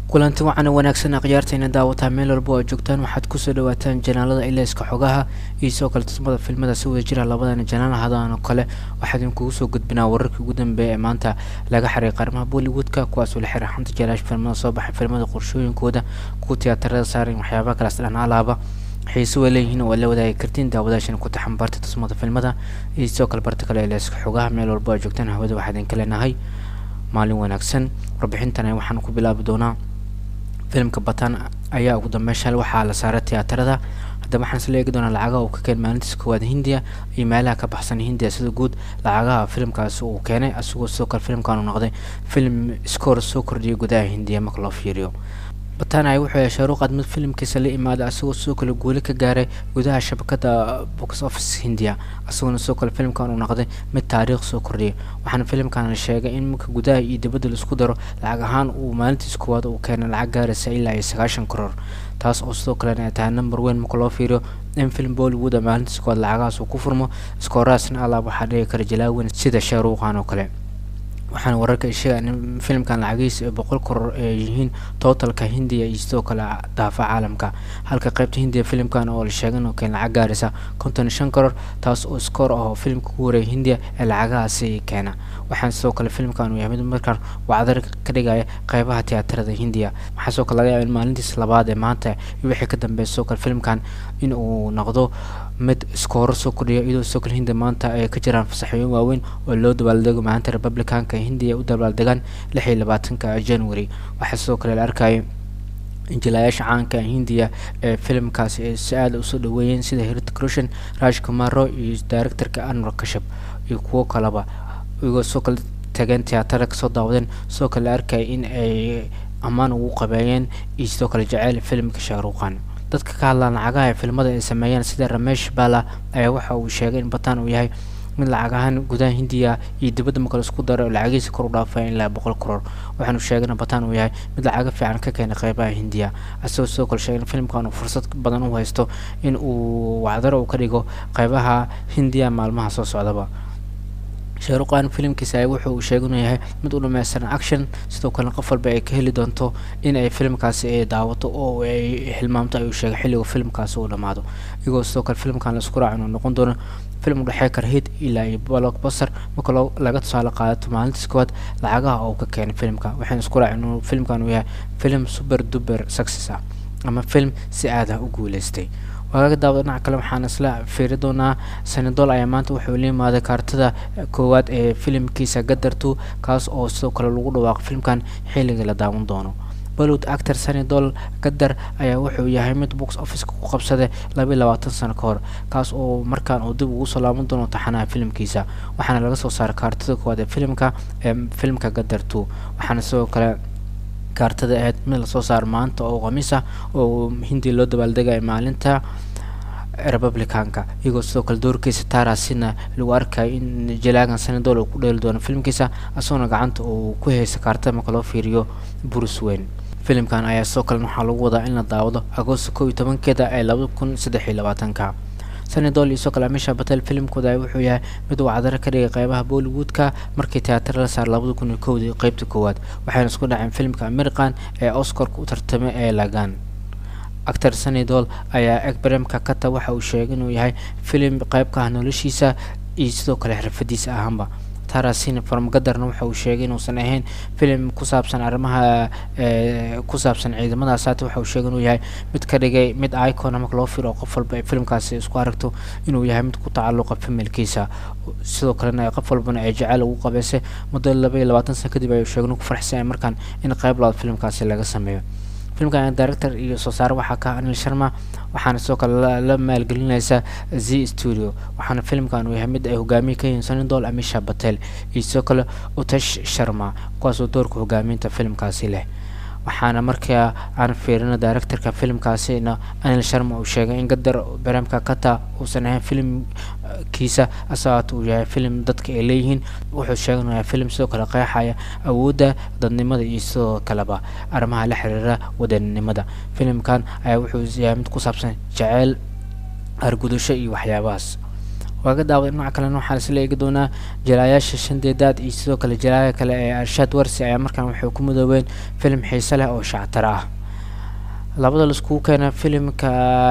kulanti wacan wanaagsan akhyaartayna daawataa meel walba oo joogtaan waxaad kusoo dhawaataan janaalada ilayska xogaha iyo sidoo kale tusmada filmada si wada jira labadana janaal hadaan oo kale waxaa idinkugu soo gudbinaa wararkii ugu dambeeya ee maanta laga xiray qaarmaha bollywoodka kuwaasoo la xiray xanta jalaash filmada soo baxay filmada qorshooyinkooda kuwa tiyaatarada saaran waxyaabaha kalaas dhan alaaba xiise way leeyihiin oo la wadaagi kartiin daawadaashana ku taxambaarta tusmada filmada iyo sidoo kale barta kale ilayska xogaha meel walba oo joogtaan hawada waxaa idinka leenahay maalin wanaagsan warbixintana waxaan ku bilaabi doonaa filimka batan ayaa ugu dambeyn shalay waxaa la saaray tiyaatarada haddaba waxaan isla eegi doonaa lacagaha uu ka keen maalintiisa koowaad hindiya iyo meelaha ka baxsan hindiya sida guud lacagaha filimkaasi uu keenay asigoo sidoo kale filimkan uu noqday filim iskoor soo kordhiyay gudaha hindiya marka loo fiiriyo batana wuxuu yeeshay ruuqad mid filimkiisa la imaaday asagoo sidoo kale guuli ka gaaray gudaha shabakada box office hindiya isagoona sidoo kale filimkan uu noqday mid taariikh soo kordhiyay waxaana filimkan la sheegay in marka gudaha iyo dibadda laisku daro lacag ahaan uu maalintiis koowaad uu keenay lacag gaaraysa ilaa iyo sagaashan karoor taas oo sidoo kalena ay tahay number weyn marka loo fiiriyo in film bollywood a maalintiis koowaad lacagahaas uu ku furmo iskooraasna alaab waxaa dhigi kara jalaaweyn sida shaaruuqan oo kale waxaana wararka ay sheegaan in filimkan lacagihiisa ay boqol koror ay yihiin tootalka hindiya iyo sidoo kale daafa caalamka halka qaybta hindiya filimkan oo la sheegan oo keen lacag gaaraysa konton iyo shan koror taas oo iskoor ah oo filimka ku wareegay hindiya ee lacagahaasi keena waxaana sidoo kale filimkan uu yahay mid markaan wacdar ka dhigaya qeybaha tiyaatarada hindiya waxaa sidoo kale laga yaaba in maalintiis labaad ee maanta iyo wixii ka dambeeya sidoo kale filimkan in uu noqdo mid iskooro soo kordhiya iyadoo sidoo kale hindiya maanta ay ka jiraan fasaxooyin waaweyn oo loo dabaaldego maalinta republicanka hindiya u dabaaldegaan lix iyo labaatanka january waxaa sidoo kale la arkayay injilaayaasha caanka hindiya ee filimkaasi ay si aada usoo dhaweeyeen sida heritic roshan raj kumaro iyo directorka anwar kashab iyo kuwo kaleba iyagoo sidoo kale tageen tiyaatara kasoo daawadeen sidoo kale la arkayay in ay ammaan ugu qabeeyeen iyo sidoo kale jeceyl filimka shaaruuqan dadka ka hadlaan lacagaha ee filmada ay sameeyeen sida ramesh bala ayaa waxa uu sheegay in batan uu yahay mid lacag ahaan gudaha hindiya iyo dibadda marka laisku daro oo lacagihiisa kor u dhaafaya ilaa boqol karoor waxaanu sheegay in batan uu yahay mid lacaga fiican ka keenay qeybaha hindiya asagoo sidoo kale sheegay in filimkan uu fursad badan u haysto in uu wacdaro uu ka dhigo qeybaha hindiya maalmaha soo socdaba shaaruqan filimkiisa ayaa wuxuu uu sheegay inuu yahay mid u dhameystiran action sidoo kalena qof walba ay ka heli doonto in ay filimkaasi ay daawato oo ay hilmaamto ayuu sheegay xilliga filimkaasi uu dhammaado iyagoo sidoo kale filimkan laisku raaca inuu noqon doono film udhexee kara hid ilaa iyo blockbuster marka loo laga tusaale qaadato maalintiis koowaad lacagaha oo ka keenay filimka waxayna isku raaceen inuu filimkan uu yahay film super duper success ah ama film si aad ah u guuleystay waagaga daawada dhinaca kale waxaan isla fiiri doonaa sanadol ayaa maanta wuxuu la yimaaday kaartada koowaad ee filimkiisa gadartu kaas oo sidoo kale lagu dhawaaqo filimkan xilliga la daawan doono bollywood actor sanidol gadar ayaa wuxuu yahay mid box officeka ku qabsaday laba iyo labaatan sano ka hor kaas oo markaan uu dib ugu soo laaban doono taxanaha filimkiisa waxaana laga soo saaray kaartada koowaad ee filimka ee filimka gadar two waxaana sidoo kale kaartada ahayd mid lasoo saaro maanta oo khamiis ah oo hindi loo dabaaldegaya maalinta republicanka iyagoo sidoo kale doorkiisa taarasina lagu arkayo in jalaagan sanadol uu ku dheeli doono filimkiisa isagoona gacanta uu ku haysa kaartada marka loo fiiriyo bruce wayne filimkan ayaa sidoo kale waxaa lagu wadaa in la daawado agoosto kow iyo tobankeeda ee laba kun saddex iyo labaatanka sanadol iyo sidoo kale amisha batel filimkooda wuxuu yahay mid uu cadaro ka dhigay qeybaha bollywoodka markii tiyaatar la saar labada kun iyo kowdii qeybta koowaad waxayna isku dhaceen filimka american ee oscarka u tartamay ee lagan actor sanidol ayaa egbremka kata waxa uu sheegay inuu yahay filim qeyb ka ah noloshiisa iyo sidoo kale xirfadiisa ahaanba tarasin farmagadarna waxa uu sheegay inuusan ahayn filim ku saabsan arrimaha ku saabsan ciidamadaas haata waxa uu sheegay inuu yahay mid ka dhigay mid icona marka loo firo qof walba ay filimkaasi isku aragto inuu yahay mid ku tacalluqa familkiisa sidoo kalena qof walbana ay jecel ugu qabeysay muddo laba iyo labaatan sano kadib ayuu sheegay inuu ku farxsan yahay markaan in qeyb labaad filimkaasi laga sameeyo filimkan director iyo soo saare waxaa ka anil sharma waxaana sidoo kale la maalgelinaysa z studio waxaana filimkan uu yahay mid ay hogaamiye ka yihiin sanidol amisha batel iyo sidoo kale utesh sharma kuwaasoo doorka hogaaminta filimkaasi leh waxaana markaa aan fiirino directorka filimkaasina anil sharma uu sheegay in gadar baremka kata uusan ahayn filimkiisa asaat uu yahay filim dadka ay leeyihiin wuxuu sheegay inuu yahay filim sidoo kale qeexaya awoodda dadnimada iyo sidoo kaleba arrimaha la xiriira wadaninimada filimkan ayaa wuxuu yahay mid ku saabsan jeceyl argudasho iyo waxyaabahaas waaga daawada dhinaca kalena waxaa isla eegi doonaa jalaayaasha shandeedaad iyo sidoo kale jalaaya kale ee arshaad warsi ayaa markaan waxay ku midoobeen filim xiise leh oo shactara ah labada laiskugu keena filimka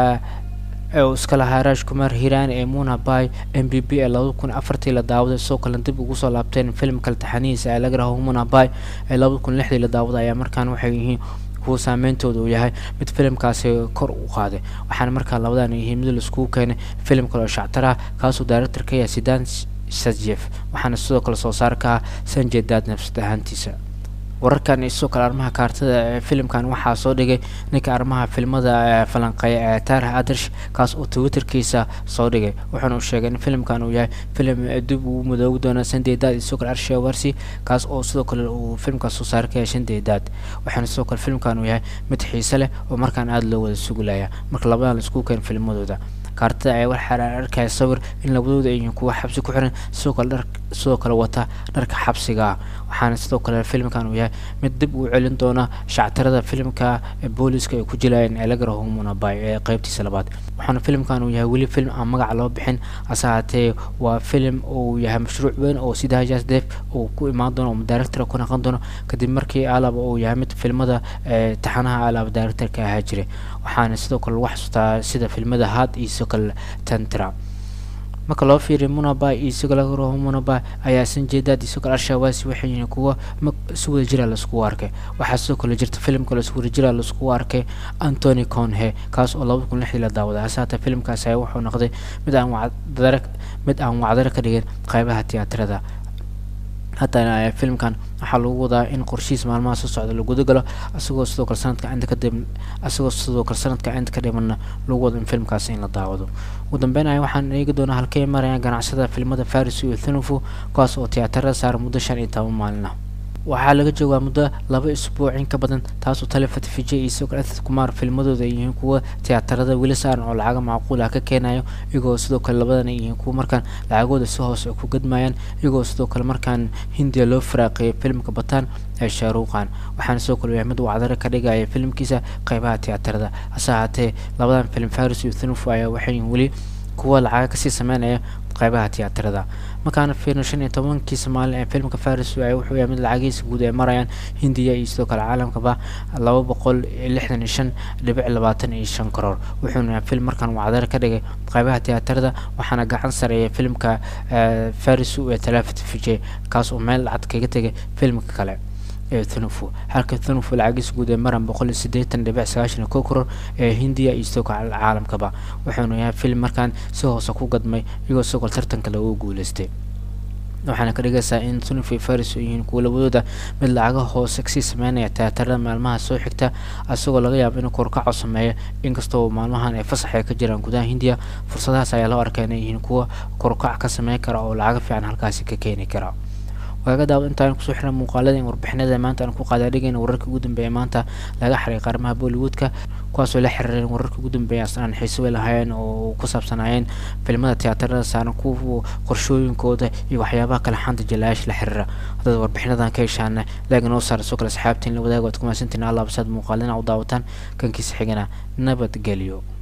uu iska lahaa raash kumar hiiraan ee muna bay m b b ee labada kun afartii la daawaday sidoo kalena dib ugu soo laabteen filimka taxanihiisa ee laga raho muna bay ee labada kun lixdii la daawaday ayaa markaan waxay yihiin kuwa saameyntooda uu yahay mid filimkaasi kor u qaaday waxaana markaa labadan yihiin mid laiskugu keenay filim kale oo shactaraha kaasoo director ka yahay sidan sajef waxaana sidoo kale soo saar ka ah sanjay daad nafsad ahaantiisa wararkan iyo sidoo kale arrimaha kaartada ee filimkan waxaa soo dhigay ninka arrimaha filmada falanqeeya ee taarih adarsh kaas oo twitterkiisa soo dhigay wuxuuna u sheegay in filimkan uu yahay filim dib uu madoogi doono shanday daad iyo sidoo kale arshiya warsi kaas oo sidoo kale uu filimkaas soo saar ka yahay shanday daad waxaana sidoo kale filimkan uu yahay mid xiise leh oo markaan aada loo wada sugulaya marka labadan la isku keen filmadooda kaartada ayaa waxaa arkaya sawir in labadooda ay yihiin kuwa xabsi ku xiran sidoo kale dhar sidoo kale wata dharka xabsiga ah waxaana sidoo kale filimkan uu yahay mid dib uu celin doona shactarada filimka booliska ay ku jilayeen ee laga raho munabay ee qeybtiisa labaad waxaana filimkan uu yahay weli film aan magaca loo bixin hase haatee waa filim uu yahay mashruuc weyn oo sida hajas def uu ku imaan doono oo director ku naqon doono kadib markii alaba uu yahay mid filmada taxanaha alaba directorka ahaa jiray waxaana sidoo kale lagu xasuustaa sida filmada had iyo sidoo kale tantra marka loo fiiriyo munabay iyo sidoo laga raho munabay ayaa sanjeedaad iyo sidoo kale arshawaasi waxay yihiin kuwa si wada jira laiskugu arkay waxaa sidoo kale jirta filimka la iswada jira laiskugu arkay antony conhe kaas oo labada kun lixdii la daawaday hase haatee filimkaas ayaa wuxuu noqday mid aan wacdare mid aan wacdare ka dhigin qeybaha tiyaatarada haddana filimkan waxaa lagu wadaa in qorshihiis maalmaha soo socda la guda galo isagoo sidoo kale sanadka inta kadib isagoo sidoo kale sanadka inta ka dhimanna lagu wado in filimkaasi in la daawado ugu dambeyn ay waxaan eegi doonaa halkay marayaan ganacsada filimada faris iyo thunufu kuwaas oo tiyaatarada saara muddo shan iyo toban maalin ah waxaa laga joogaa muddo laba isbuuc in ka badan taasoo talefat vijay iyo sidoo kale ethad kumar filmadooda ay yihiin kuwa tiyaatarada weli saaran oo lacaga macquul ah ka keenayo iyagoo sidoo kale labadan ay yihiin kuwa markaan lacagooda si hoose ku gadmayaan iyagoo sidoo kale markaan hindiya loo faraaqeeyay filimka bataan ee shaaruuqan waxaana sidoo kale yahay mid wacdare ka dhigaya filimkiisa qeybaha tiyaatarada hase haatee labadan filim faris iyo thunufu ayaa waxay yihiin weli kuwa lacaga kasii sameynaya qeybaha tiyaatarada markaana fiirno shan iyo tobankii soomaalin ee filimka faris wuxuu yahay mid lacagihiisa guud ay marayaan hindiya iyo sidoo kale caalamkaba laba boqol lixdan iyo shan dhibic labaatan iyo shan karoor wuxuuna yahay film markaan wacdare ka dhigay qeybaha tiyaatarada waxaana gacan sareeya filimka faris ee talafat vijay kaas oo meel lacag kaga tegay filimka kale ee thunufu halka thunufu lacagiisa guud ee maran boqol iyo siddeetan dhibic sagaashan iyo kow koror ee hindiya iyo sidoo kale caalamkaba wuxuuna yahay film markaan si hoose ku gadmay iyagoo sidoo kale tartanka lagu guuleystay waxaana ka dhigaysaa in thunufu iyo faris oo yihiin kuwa labadooda mid lacaga hoose kasii sameynaya tiyaatarada maalmaha soo xigta isagoo laga yaabo inuu korkaco sameeyo inkastoo maalmahan ay fasax ay ka jiraan gudaha hindiya fursadahaas ayaa loo arkaa inay yihiin kuwa korkac ka sameyn kara oo lacaga fiican halkaasi ka keeni kara waaga daawad intaan kusoo xiran muuqaalada in warbixinada maanta aan ku qaadaadhigayna wararka ugu dambeeya maanta laga xiray qaarmaha bollywoodka kuwaasoo la xiriireen wararka ugu dambeeya asnaan xiise way lahaayeen oo ku saabsanaayeen filimada tiyaatarada saaran kuwa qorshooyinkooda iyo waxyaabaha kale xanta jalaayaasha la xiriira haddaad warbixinadan ka heshaana laaga noo saara soo kale asxaabtiin la wadaaga waad ku mahadsantiin allah basaad muuqaalina u daawataan kankiisa xigana nabadgelyo